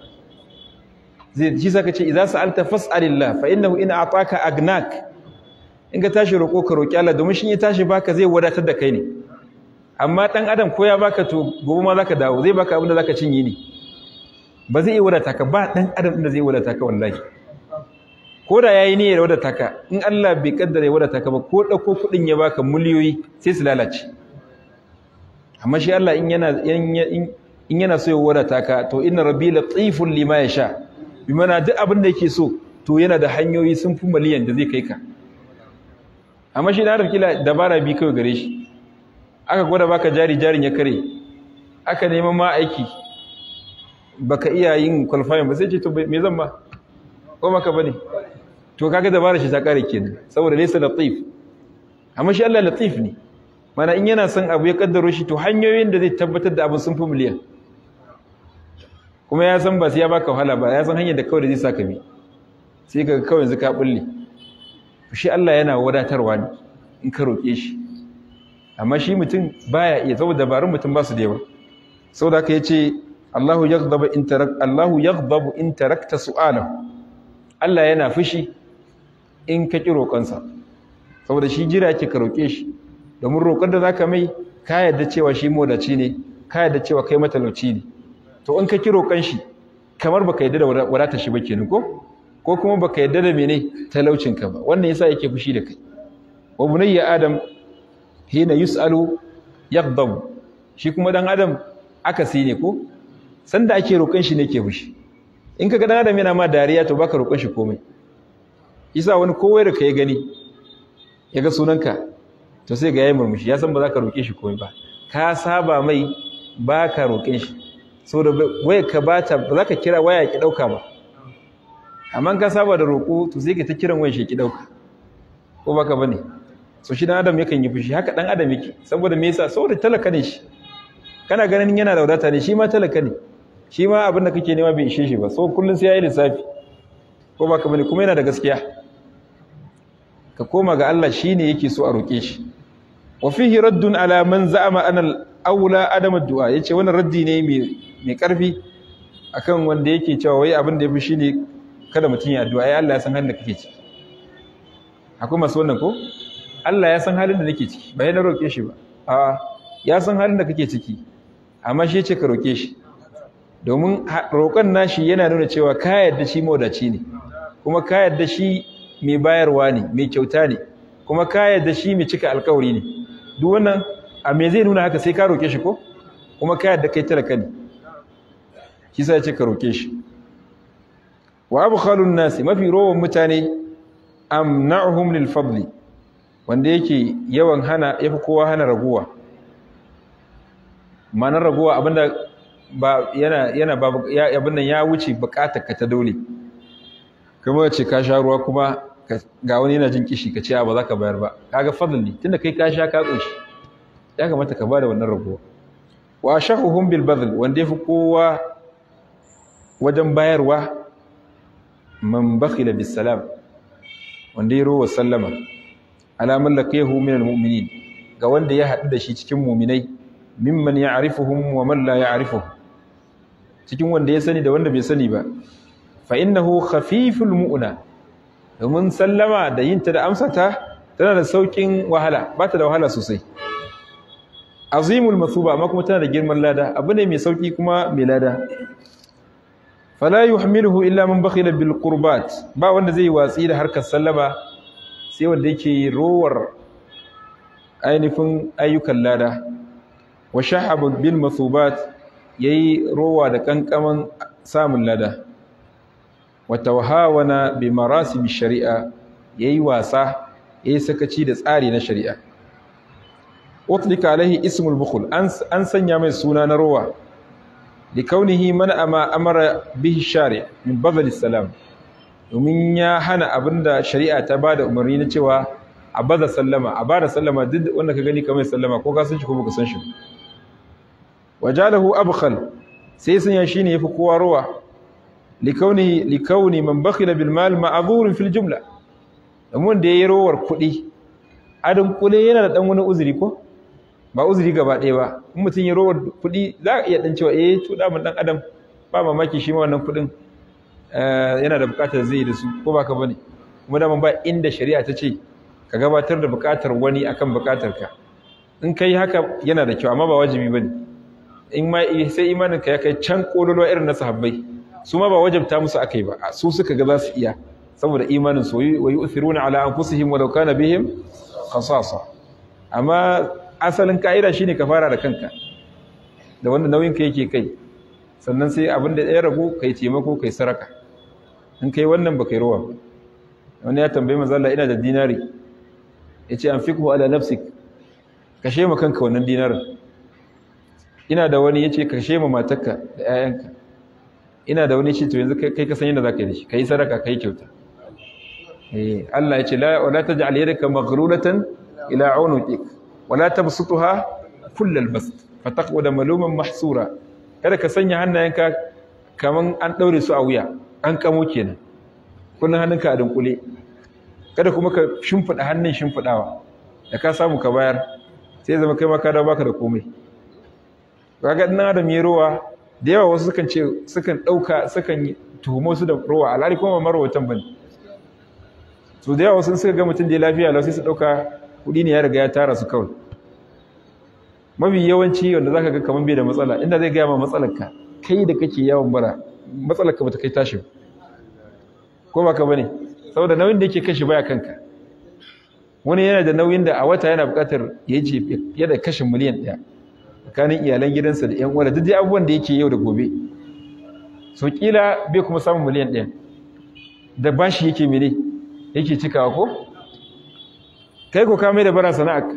zai shi saka ce idza sa'alta fas'alillah fa innahu in a'taka agnak in ka tashi roƙo ka roƙi Allah domin shi ya tashi baka zai wadatar da kai ne amma dan adam ko ya baka to gobe ma zaka dawo zai baka abin da zaka cinye ne ba zai iya wadata ka ba dan adam da zai wadata ka wallahi ko da yayi niyyar wadata ka in Allah bai kaddara ya wadata ka ba ko dauko kudin ya baka miliyoyi sai su lalace amma shi Allah in yana in yana so ya wadata ka to inna rabbi latiful lima yasha bi mana duk abin da yake so to yana da hanyoyi sun fi miliyan da zai kai ka amma shi da kila dabara bi kawai gare shi aka gwada baka jari jarin ya kare aka neman ma aiki baka iya yin qualifying ba sai ce to me zan ba ko maka bane to kaga dabara shi ta kare kenan saboda laysa latif amma shi Allah latif ne mana in yana son abu ya kaddaro shi to hanyoyin da zai tabbatar da abin sun fi miliyan kuma ya san ba sai ya baka wahala ba ya san hanyar da kawai da zai saka bi sai ka kawai yanzu ka bulle shi Allah yana wadatarwa ne in ka roƙe shi amma shi mutum baya iya saboda dabarun mutum ba su da yawa saboda haka yace Allahu yaghdabu in tarak Allahu yaghdabu in tarakta su'alahu Allah yana fushi in ka ki roƙonsa saboda shi jira yake ka roƙe shi domin roƙon da zaka mai ka yarda cewa shi modaci ne ka yarda cewa kai matalauci ne to in ka ki roƙon shi kamar baka yarda da wadatar shi ba kenan ko ko kuma baka yarda da mene talaucinka ba wannan yasa yake fushi da kai wa bunayya adam hina yusalu yaghdab shi kuma dan adam akasi ne ko sanda ake roƙon shi ne ke fushi in kaga dan adam yana ma dariya to baka roƙon shi komai yasa wani kowai da kai gani yaga sunanka to sai ga yayi murmushi ya san ba za ka roƙe shi komai ba ka saba mai baka roƙen shi saboda waya ka bata ba za ka kira waya ki dauka ba amma ka saba da roƙo to sai ka ta kiran wani sheki dauka ko baka bane so shi dan adam yakan yi fushi haka dan adam yake saboda me yasa saboda talaka ne shi kana ganin yana da wadata ne shi ma talaka ne shi ma abin da kake nema bai ishe shi ba so kullun sai yayi lissafi ko baka bane kuma yana da gaskiya ka koma ga Allah shine yake so a roƙe shi wa fihi raddun ala man za'ama ana al-aula adam ad-du'a yace wannan raddi ne mai mai karfi akan wanda yake cewa wai abin da yafi shine kada mutum ya addu'a ai Allah ya san halin da kake ciki akwai masu wannan ko Allah ya san halin da nake ciki ba yana roƙe shi ba a ya san halin da kake ciki amma shi yace ka roƙe shi domin roƙon nashi yana nuna cewa ka yarda shi mawadaci ne kuma ka yarda shi mai bayarwa ne mai kyauta ne kuma ka yarda shi mai cika alƙawari ne duk wannan a me zai nuna haka sai ka roƙe shi ko kuma ka yarda kai talaka ne shi sa yace ka roƙe shi wa abkhalun nasi mafi rowan mutane amna'uhum lil fadli wanda yake yawan hana yafi kowa hana raguwa ma'anar raguwa abinda ba yana yana ba abin nan ya wuce bukatar ka ta dole kuma ce ka sha ruwa kuma ga wani yana jin kishi ka ce ba za ka bayar ba kaga fadl ne tunda kai ka sha ka tsoshi ya kamata ka bada wannan raguwa wa shahuhum bil badl wanda yafi kowa wajen bayarwa man bakhila bis salam wanda ya rowa sallama alamun laqiyahu min almu'minin ga wanda ya haɗu da shi cikin mu'minai mimman ya'rifuhum wa man la ya'rifuhum cikin wanda ya sani da wanda bai sani ba fa innahu khafiful mu'na domin sallama da yinta da amsata tana da saukin wahala ba ta da wahala sosai azimul mathuba amma kuma tana da girman lada abu ne mai sauki kuma mai lada fala yuhmiluhu illa man bakhila bil qurbat ba wanda zai watsi da harkar sallama sai wanda yake rowar ainihin ayyukan lada wa shahaba bil mathubat yayi rowa da kankaman samun lada wa tawhawana bi marasim shari'a yayi wasa yayi sakaci da tsari na shari'a utlika alaihi ismul bukhul an an sanya mai suna na rowa likaunihi man ama amara bihi shari min badal salam domin ya hana abinda shari'a ta bada umarni na cewa a bada sallama a bada sallama duk wanda ka gani kamar sallama ko ka san shi ko baka san shi wajalahu abkhal sai sun ya shine yafi kowa rowa likaunihi likauni man bakhila bil mal ma'dhur fil jumla domin da yayi rowar kuɗi adin kule yana da dan wani uzuri ko ba uzuri gaba ɗaya ba in mutum ya rowar kuɗi za a iya dan cewa eh to da mun dan adam ba mamaki shi ma wannan kuɗin yana da buƙatar zai da su ko ba ka bane kuma da ba inda shari'a ta ce ka gabatar da buƙatar wani akan buƙatar ka in kai haka yana da kyau amma ba wajibi bane in ma sai imanin ka ya kai can kololo irin na sahabbai su ma ba wajabta musu akai ba su suka ga za su iya saboda imanin su wa yu'thiruna ala anfusihim walau kana bihim khasasa amma asalin ka'ida shine ka fara da kanka da wanda nauyin ka yake kai sannan sai abin da ya ragu kai taimako kai saraka in kai wannan ba kai ruwa wani ya tambaye manzo Allah ina da dinari yace anfiqhu ala nafsik kashe ma kanka wannan dinarin ina da wani yace kashe ma matarka da 'ya'yanka ina da wani yace to yanzu kai ka san yadda zaka yi da shi kai saraka kai kyauta eh Allah yace la wala taj'al yadaka maghruratan ila 'unuqik wala tabsutha kullal bast fataqwada maluman mahsura kada ka sanya hannayenka kaman an daure su a wuya an kamo kenan kullun hannunka a dunkule kada kuma ka shimfida hannun shimfidawa da ka samu ka bayar sai zama kai ma ka dawo baka da komai kaga dan adam ya rowa da yawa wasu sukan ce sukan dauka sukan tuhumo su da rowa alhali kuma marwatan bane so da yawa wasu suka ga mutum da lafiya lau sai su dauka kudi ne ya riga ya tara su kawai mafi yawanci wanda zaka ga kaman bai da matsala inda zai gaya ma matsalarka kai da kake yawan bara matsalarka bata kai tashi ko ba ka bane saboda nauyin da yake kashi baya kanka wani yana da nauyin da a wata yana buƙatar ya ce fiye da kashin miliyan ɗaya tsakanin iyalan gidansa da 'yan uwa da duk dai abubuwan da yake yau da gobe so kila bai kuma samun miliyan ɗaya da bashi yake mene yake cikawa ko kai ko ka mai da bara sana'arka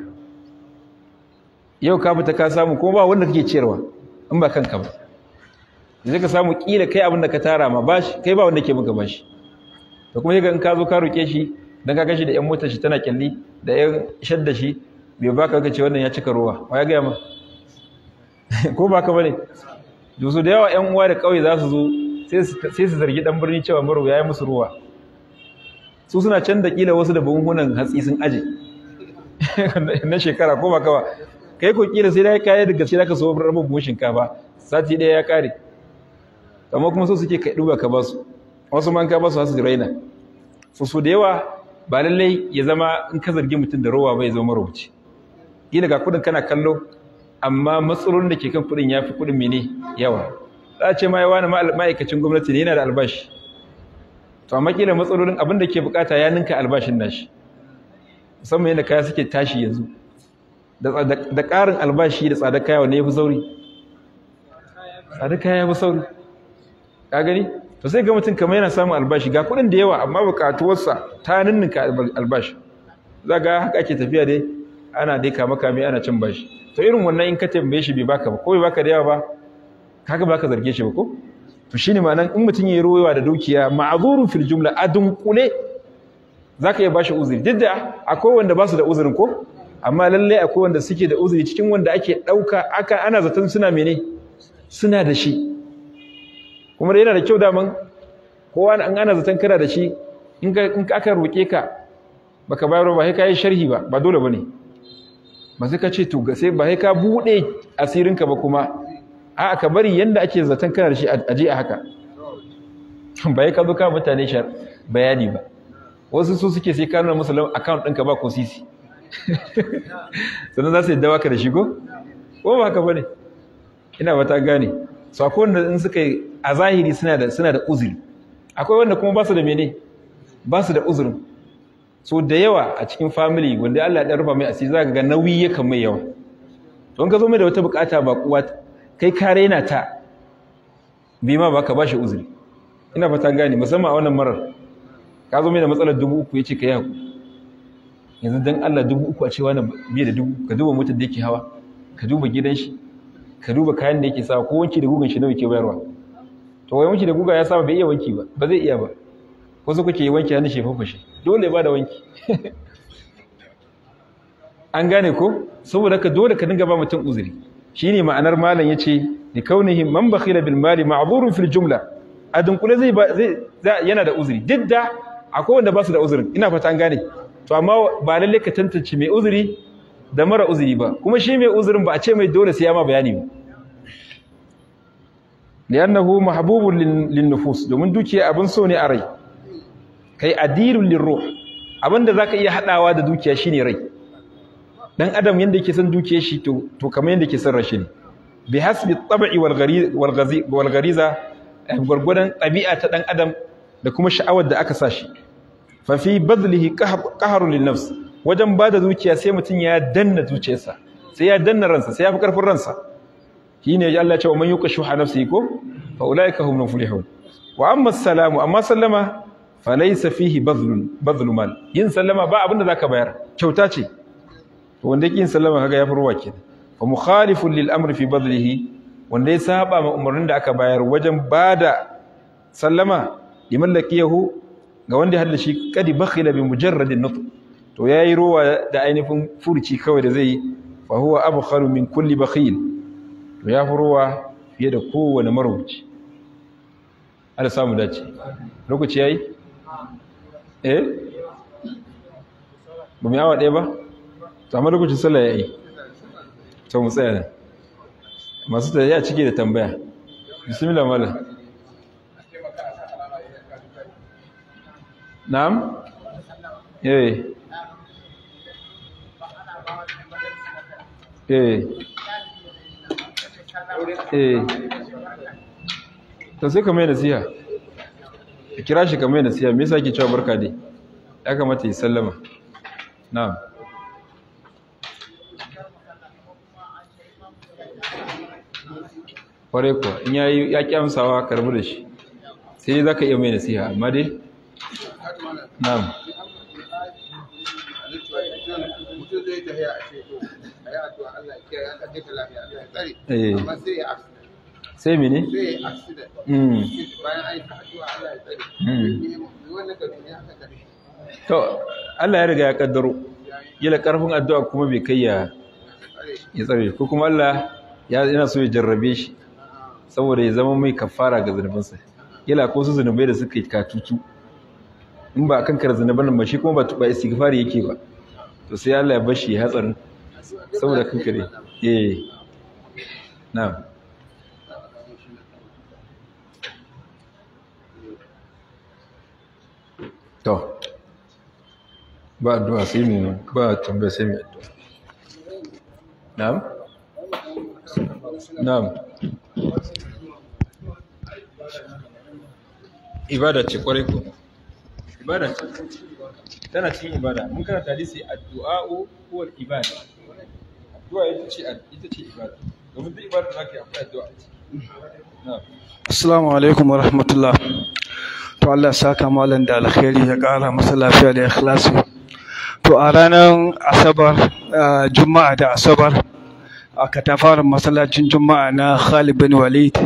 yau ka fita ka samu kuma ba wanda kake ciyarwa in ba kanka ba zai ka samu kila kai abin da ka tara ma bashi kai ba wanda ke maka bashi da kuma yaga in ka zo ka roke shi dan ka gashi da yan motar shi tana kyalli da yan shadda shi bai baka ka ce wannan ya cika ruwa wa ya ga ma ko ba ka bane dusu da yawa yan uwa da kauye za su zo sai su zargi dan birni cewa maro ya yi musu ruwa su suna can da kila wasu da buhunhunan hatsi sun aje na shekara ko ba ka ba kai ko kila sai dai kai da gaske zaka so rabin buhun shinkafa sati daya ya kare amma kuma so suke kai duba ka basu wasu man ka basu su raina so so da yawa ba lallai ya zama in ka zargi mutum da rowa bai zama marubuci kila ga kudin kana kallo amma matsalolin da ke kan kudin yafi kudin mene yawa za a ce ma yawa ma'aikacin gwamnati ne yana da albashi to amma kila matsalolin abin da ke bukata ya ninka albashin nashi musamman yadda kaya suke tashi yanzu da ƙarin albashi da tsadar kaya wanne ya fi sauri tsadar kaya ya fi sauri ka gani to sai ga mutum kamar yana samun albashi ga kuɗin da yawa amma buƙatuwarsa ta ninninka albashi za ga haka ake tafiya dai ana dai kama kame ana cin bashi to irin wannan in ka tambaye shi bai baka ba ko bai baka da yawa ba kaga baka zarge shi ba ko to shine ma'anan in mutum yayi royewa da dukiya ma'zurun fil jumla adun kule zaka iya bashi uzuri duk da akwai wanda ba su da uzurin ko amma lallai akwai wanda suke da uzuri cikin wanda ake ɗauka aka ana zaton suna mene suna da shi kuma da yana da kyau daman kowa an ana zaton kana da shi in aka roƙe ka baka bayar ba sai ka yi sharhi ba ba dole ba ne ba sai ka ce to sai ba sai ka buɗe asirinka ba kuma a ka bari yanda ake zaton kana da shi a je a haka ba sai ka zo ka mutane bayani ba wasu su suke sai ka nuna musu account ɗinka ba ko sisi sannan za su yi dawa ka da shigo ko ba haka ba ne ina ba ta gane su akwai wanda in suka yi a zahiri suna da suna da uzuri akwai wanda kuma ba su da mene ba su da uzurin so da yawa a cikin family wanda Allah ya rufa mai asiri za ka ga nauyi ya kan mai yawa don ka zo mai da wata bukata ba kuwa kai ka raina ta bai ma ba ka ba shi uzuri ina ba ta gane musamman a wannan marar ka zo mai da matsalar dubu uku ya ce ka yi haku yanzu dan Allah dubu uku a cewa na biye da dubu ka duba motar da yake hawa ka duba gidan shi ka duba kayan da yake sawa ko wanki da gugan shi nawa yake bayarwa to wai wanki da guga ya saba bai iya wanki ba ba zai iya ba wasu kuke yi wanki hannun shefa fashe dole ya bada wanki an gane ko saboda ka dole ka dinga ba mutum uzuri shine ma'anar malam yace li kaunihi man bakhila bil mali ma'dhurun fil jumla a dunkule zai zai yana da uzuri duk da akwai wanda ba su da uzurin ina fata an gane to amma ba lalle ka tantance mai uzuri da mara uzuri ba kuma shi mai uzurin ba a ce mai dole sai ya ma bayani ba li'annahu mahbubun lin nufus domin dukiya abin so ne a rai kai adilun lirruh abinda zaka iya hadawa da dukiya shine rai dan adam yanda yake son dukiyar shi to to kamar yanda yake son rashi ne bi hasbi tab'i wal ghariz wal ghazi wal ghariza gurgudan tabi'a ta dan adam da kuma sha'awar da aka sa shi fa fi badlihi qahrun lin nafs wajen bada dukiya sai mutun ya danna zuciyarsa sai ya danna ransa sai ya fi karfin ransa shine Allah ya ce man yuqashu nafsihi ko fa ulaika hum muflihun wa amma assalamu amma sallama falaysa fihi badlun badlu mal yin sallama ba abinda zaka bayar kyauta ce to wanda yake yin sallama kaga yafi ruwa kenan fa mukhalifun lil amri fi badlihi wanda ya saba ma umarnin da aka bayar wajen bada sallama liman laqiyahu ga wanda hadda shi kadi bakhila bi mujarradin nutq to yayi ruwa da ainihin furuci kawai da zai fa huwa abkhalu min kulli bakhil to ya ruwa fiye da kowane marubuci Allah samu dace lokaci yayi eh ba mu yawa ɗaya ba to amma lokacin sallah yayi to mu tsaya nan masu tsaye ya cike da tambaya bismillah malam na'am eh eh eh to sai ka mai nasiha ka kira shi ka mai nasiha me yasa ke cewa barka dai ya kamata yi sallama na'am kware kuwa in ya yi ya kyamsawa karbi da shi sai za ka iya mai nasiha amma dai na'am sai mene? to Allah ya riga ya kaddaro yala karfin addu'a kuma bai kai ya ya tsare ko kuma Allah yana so ya jarrabe shi saboda ya zama mai kafara ga zunubansa yala ko su zunubai da suka yi katutu in ba kan kar zunuban ba shi kuma ba ba istighfari yake ba to sai Allah ya bar shi hatsarin saboda kankare eh na'am to ba addu'a sai mu ba tambaya sai mu addu'a na'am na'am ibada ce kwarai ko ibada ce tana cikin ibada mun karanta hadisi addu'a'u huwa ibada addu'a ita ce ita ce ibada domin duk ibada da kake akwai addu'a na'am Assalamu alaikum wa rahmatullah. To Allah saka malam da alkhairi ya ƙara masa lafiya da ikhlasi. To a ranar Asabar, Juma'a da Asabar, a katafaren masallacin Juma'a na Khalid bin Walid.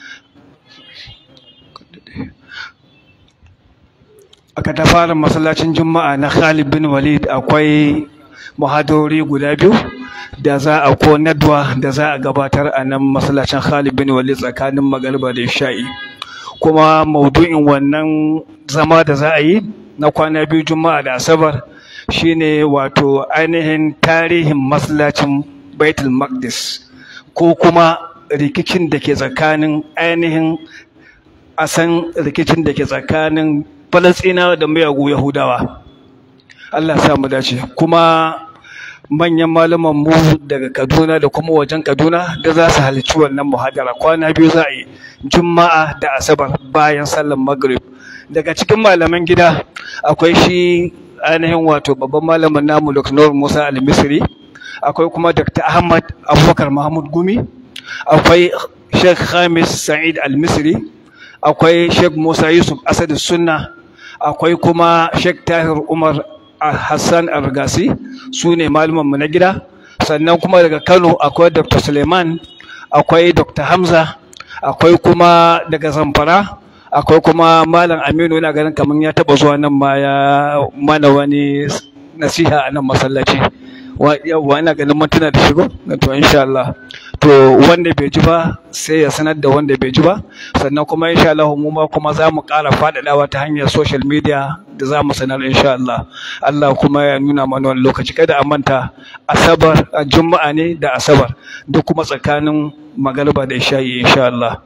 A katafaren masallacin Juma'a na Khalid bin Walid akwai muhadori guda biyu da za a ko nadwa da za a gabatar a nan masallacin Khalid bin Walid tsakanin magariba da isha'i kuma maudu'in wannan zama da za a yi na kwana biyu juma'a da asabar shine wato ainihin tarihin masallacin Baitul Maqdis ko kuma rikicin da ke tsakanin ainihin asan rikicin da ke tsakanin Falasɗinawa da miyagu Yahudawa Allah sa mu dace kuma manyan malaman mu daga Kaduna da kuma wajen Kaduna da za su halarci wannan muhadara kwana biyu za a yi Juma'a da Asabar bayan sallar Maghrib daga cikin malaman gida akwai shi ainihin wato babban malamin namu Dr. Nur Musa Al-Misri akwai kuma Dr. Ahmad Abubakar Mahmud Gumi akwai Sheikh Khamis Sa'id Al-Misri akwai Sheikh Musa Yusuf Asad Sunna akwai kuma Sheikh Tahir Umar hassan argasi su ne malumanmu na gida sannan kuma daga kano akwai dr suleiman akwai dr hamza akwai kuma daga zamfara akwai kuma malam aminu yana ganin kamar ya taba zuwa nan ma ya mana wani nasiha a nan masallaci yawwa ina ganin mun tuna da shigo to insha Allah to wanda bai ji ba sai ya sanar da wanda bai ji ba sannan kuma insha Allah mu ma kuma za mu ƙara faɗaɗawa ta hanyar social media da za mu sanar insha Allah Allah kuma ya nuna mana wani lokaci kada a manta asabar juma'a ne da asabar duk kuma tsakanin magariba da isha'i insha Allah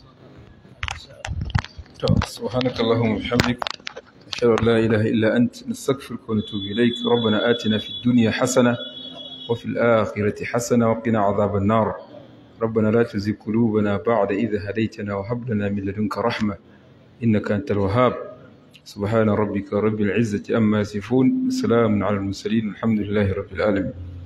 سبحانك اللهم وبحمدك أشهد أن لا إله إلا أنت نستغفرك ونتوب إليك ربنا آتنا في الدنيا حسنة وفي الآخرة حسنة وقنا عذاب النار ربنا لا تزغ قلوبنا بعد إذ هديتنا وهب لنا من لدنك رحمة إنك أنت الوهاب سبحان ربك رب العزة أما يصفون سلام على المرسلين الحمد لله رب العالمين